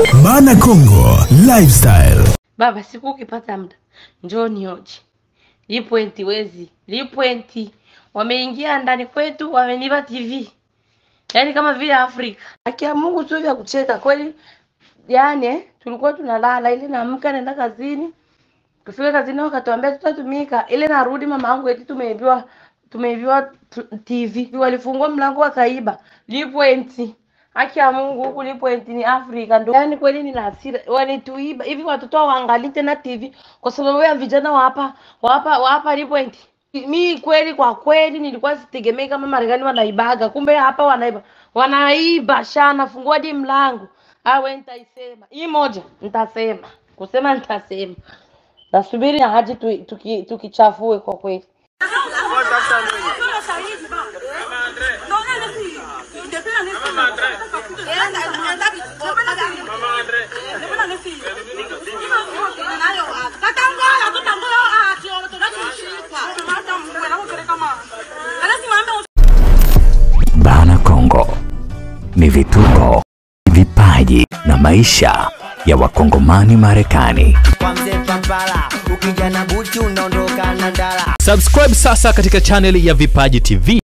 Bana Congo Lifestyle. Baba, siku ukipata muda njoo nioje. Lipwenti wezi, Lipwenti wameingia ndani kwetu, wamenipa TV, yaani kama vile Afrika. Haki ya Mungu sio vya kucheka kweli. Yaani eh, tulikuwa tunalala ile, naamka naenda kazini, kufika kazini wakatuambia tutatumika, ile narudi mama yangu eti tumeibiwa tumeibiwa tu- TV, walifungua mlango wakaiba. Lipwenti Haki ya Mungu huku Lipwenti ni Afrika ndo. Yaani kweli nina hasira. Wanituiba. Hivi watoto hawaangalii tena TV kwa sababu ya vijana wa hapa wa hapa wa hapa Lipwenti. Mi kweli kwa kweli nilikuwa sitegemei kama Marekani wanaibaga. Kumbe hapa wanaiba. Wanaiba shana fungua hadi mlango. Ah, wewe nitaisema. Hii moja nitasema. Kusema nitasema. Nasubiri na haji tu, tuki, tukichafue kwa kweli. Bana Congo ni vituko, vipaji na maisha ya wakongomani Marekani. kwa mzee Papala, ukija na buti unaondoka na ndala. Subscribe sasa katika chaneli ya Vipaji TV